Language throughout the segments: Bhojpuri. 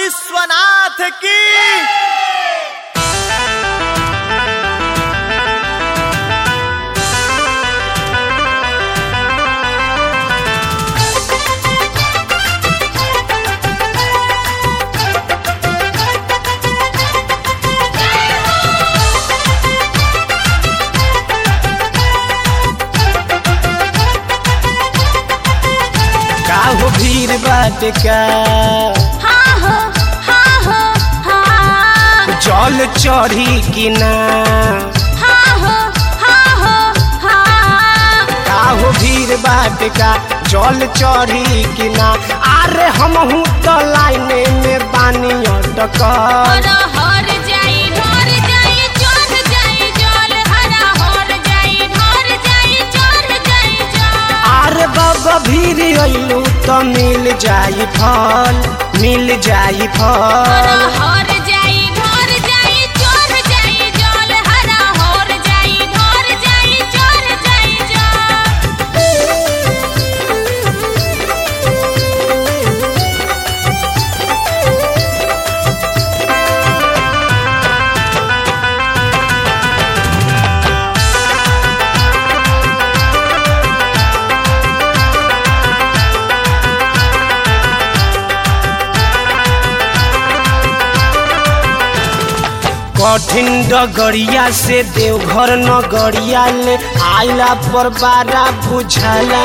विश्वनाथ की का हो भीड़ बाटे का हाँ हो हाँ हो हाँ जल चढ़ी कि ना हाँ हो हाँ हो हाँ का हो भीड़ बाटे का जल चढ़ी कि ना अरे हमहू तो लाइने में पानी अटकल हरा हर जाई ढोर जाई चढ़ जाई जल हरा हर जाई ढोर जाई चढ़ जाई जल अरे बाबा भीड़ अइलू तो मिल जाई फल मिल जाई हरा फल हर जाई ढोर जाई चढ़ जाई जल हरा हर जाई ढोर जाई चढ़ जाई जल कठिन डगरिया से देवघर नगरिया ले आइला पर बारा बुझाला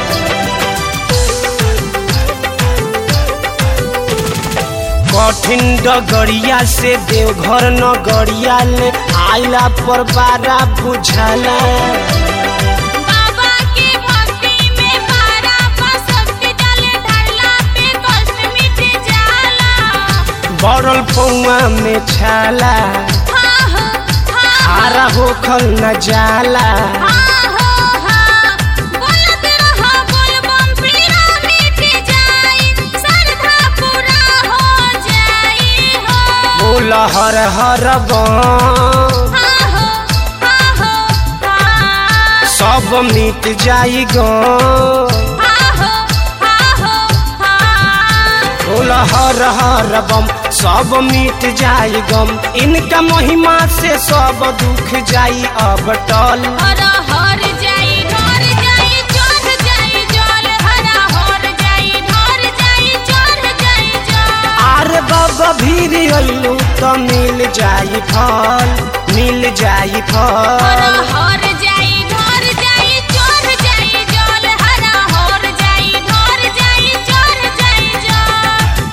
कठिन डगरिया से देवघर नगरिया ले आइला पर बारा बुझाला बाबा के भक्ति में पारा पसंद डाले धरला पे कष्ट मिट जाला बड़ल पौआ में छाला हाँ हो हाँ आरा होखल न जाला हाँ हो हाँ बोलत रहा बोल बम पीरा मिट जाई श्रद्धा पूरा हो जाई हो बोल हर हर बम हाँ हो हाँ हो हाँ सब मिट जाई गम हाँ हो हाँ हो हाँ बोल हर हर बम सब मिट जाई गम इनका महिमा से सब दुख जाई अब टल हरा हर जाई ढोर जाई चढ़ जाई जल हरा हर जाई ढोर जाई चढ़ जाई जल आर बाबा भीड़ अइलू तो मिल जाई फल मिल जाई हरा फल हर जाई ढोर जाई चढ़ जाई जल हरा हर जाई ढोर जाई चढ़ जाई जल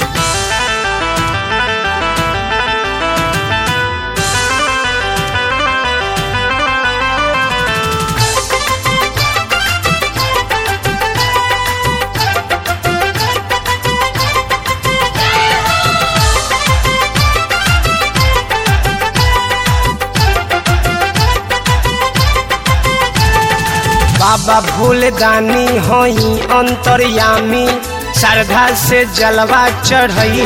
बाबा भूल दानी हई अंतर्यामी श्रद्धा से जलवा चढ़ई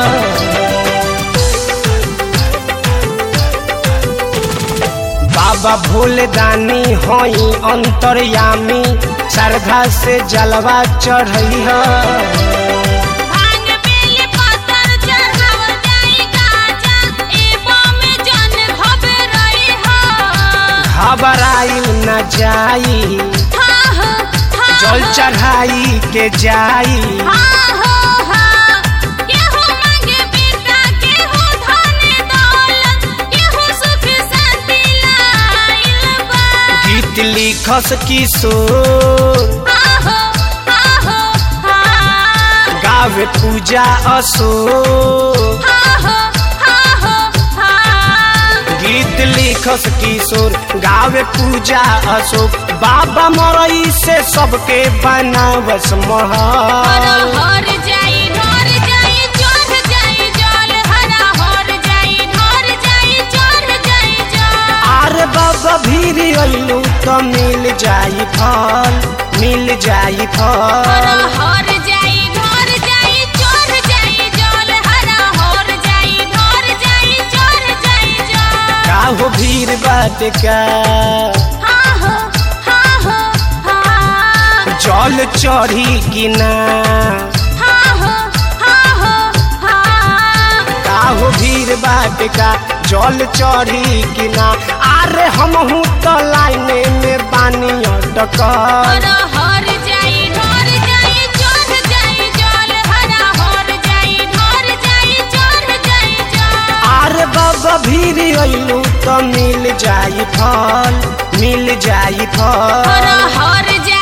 बाबा भूल दानी हई अंतर्यामी श्रद्धा से जलवा चढ़ई भांग बेल पत्थर चढ़ाव जाई गाजा एबो में जन घबराई हो घबराइल न जाई हाँ हो हाँ जल हो। चढ़ाई के जाई हाँ हो हाँ केहू मांगे बेटा केहू धन दौलत केहू सुख शांति लाइल बा गीत लिखस किशोर हाँ हो हाँ हो हाँ गावे पूजा अशोक हाँ हो हाँ हो हाँ गीत लिखस किशोर गावे पूजा अशोक बाबा मरई से सबके बनावस हर महल हर जाई ढोर जाई चढ़ जाई जल हरा हर जाई ढोर जाई चढ़ जाई जल आर बाबा भीड़ अइलू तो मिल जाई फल मिल जाई हर फल हर जाई ढोर जाई चढ़ जाई जल हरा हर जाई ढोर जाई चढ़ जाई जल का हो भीड़ बाटे का हाँ हो हाँ हो हाँ जल चढ़ी कि ना हाँ हो हाँ हो हाँ बाटे का जल चढ़ी कि ना अरे हमहू तो लाइने में बानी अटकल हरा हर जाई ढोर जाई चढ़ जाई जल हरा हर जाई ढोर जाई चढ़ जाई जल अरे बाबा भीर अइलू तो मिल जाई फल मिल जाई फल हरा हर